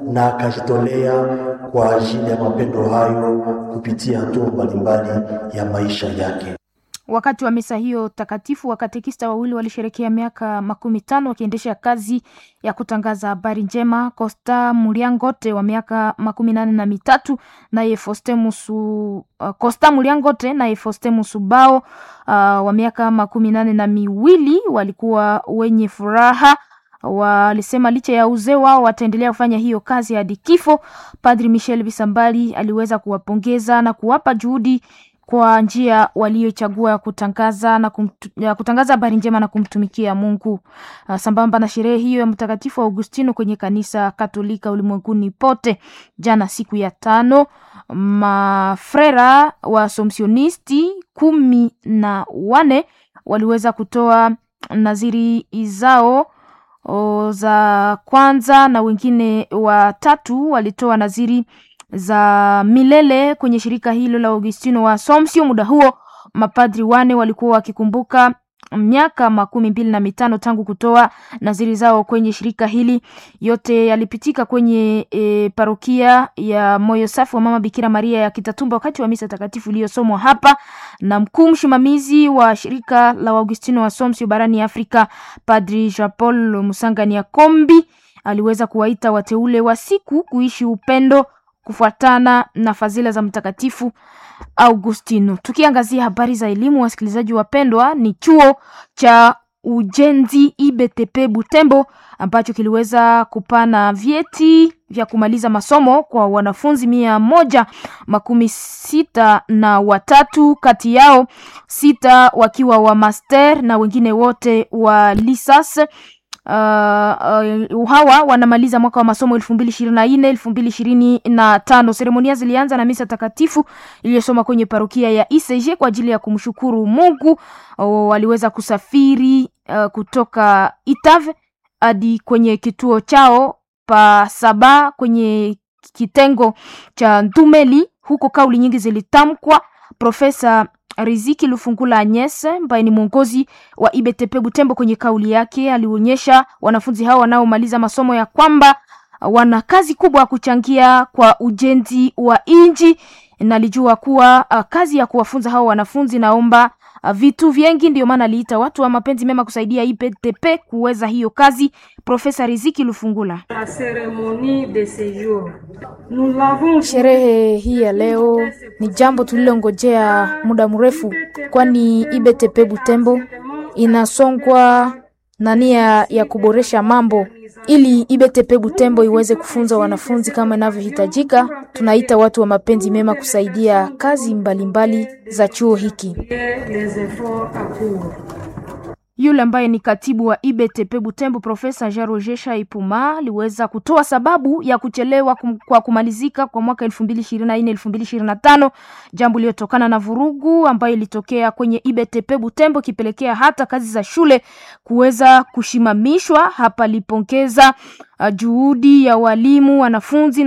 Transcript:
na akajitolea kwa ajili ya mapendo hayo kupitia hatua mbalimbali ya maisha yake. Wakati wa misa hiyo takatifu, wakatekista wawili walisherekea miaka makumi tano wakiendesha kazi ya kutangaza habari njema. Costa Muliangote wa miaka makumi nane na mitatu naye Fostemusu uh, Costa Muliangote naye Fostemusu Bao uh, wa miaka makumi nane na miwili walikuwa wenye furaha walisema licha ya uzee wao wataendelea kufanya hiyo kazi hadi kifo. Padri Michel Bisambali aliweza kuwapongeza na kuwapa juhudi kwa njia waliochagua ya kutangaza na kumtu, ya kutangaza habari njema na kumtumikia Mungu. Uh, sambamba na sherehe hiyo ya Mtakatifu Augustino kwenye kanisa Katolika ulimwenguni pote, jana siku ya tano, mafrera wa somsionisti kumi na wane waliweza kutoa naziri zao o, za kwanza na wengine watatu walitoa naziri za milele kwenye shirika hilo la Augustino wa Assumption. Muda huo mapadri wane walikuwa wakikumbuka miaka makumi mbili na mitano tangu kutoa naziri zao kwenye shirika hili. Yote yalipitika kwenye e, parokia ya Moyo Safi wa Mama Bikira Maria ya Kitatumba wakati wa misa takatifu iliyosomwa hapa na mkuu msimamizi wa shirika la Augustino wa Assumption barani Afrika, Padri Jean Paul Musangania Kombi aliweza kuwaita wateule wa siku kuishi upendo kufuatana na fadhila za Mtakatifu Augustino. Tukiangazia habari za elimu, wasikilizaji wapendwa, ni chuo cha ujenzi IBTP Butembo ambacho kiliweza kupana vyeti vya kumaliza masomo kwa wanafunzi mia moja makumi sita na watatu, kati yao sita wakiwa wa master na wengine wote wa lisas. Uh, uh, hawa wanamaliza mwaka wa masomo elfu mbili ishirini na nne elfu mbili ishirini na tano. Seremonia zilianza na misa takatifu iliyosoma kwenye parokia ya ICG kwa ajili ya kumshukuru Mungu. Uh, waliweza kusafiri uh, kutoka Itave hadi kwenye kituo chao pa Saba kwenye kitengo cha Ntumeli. Huko kauli nyingi zilitamkwa. Profesa Riziki Lufungula Agnes ambaye ni mwongozi wa IBTP Butembo, kwenye kauli yake alionyesha wanafunzi hao wanaomaliza masomo ya kwamba wana kazi kubwa ya kuchangia kwa ujenzi wa inji. Nalijua kuwa uh, kazi ya kuwafunza hao wanafunzi naomba uh, vitu vingi, ndio maana aliita watu wa mapenzi mema kusaidia IBTP kuweza hiyo kazi. Profesa Riziki Lufungula: sherehe hii ya leo ni jambo tulilongojea muda mrefu, kwani IBTP Butembo inasongwa na nia ya kuboresha mambo ili IBTP Butembo iweze kufunza wanafunzi kama inavyohitajika. Tunaita watu wa mapenzi mema kusaidia kazi mbalimbali mbali za chuo hiki. Yule ambaye ni katibu wa IBTP Butembo Profesa Jean Roger Shaipuma aliweza kutoa sababu ya kuchelewa kum, kwa kumalizika kwa mwaka 2024 2025, jambo lililotokana na vurugu ambayo ilitokea kwenye IBTP Butembo ikipelekea hata kazi za shule kuweza kushimamishwa. Hapa alipongeza uh, juhudi ya walimu, wanafunzi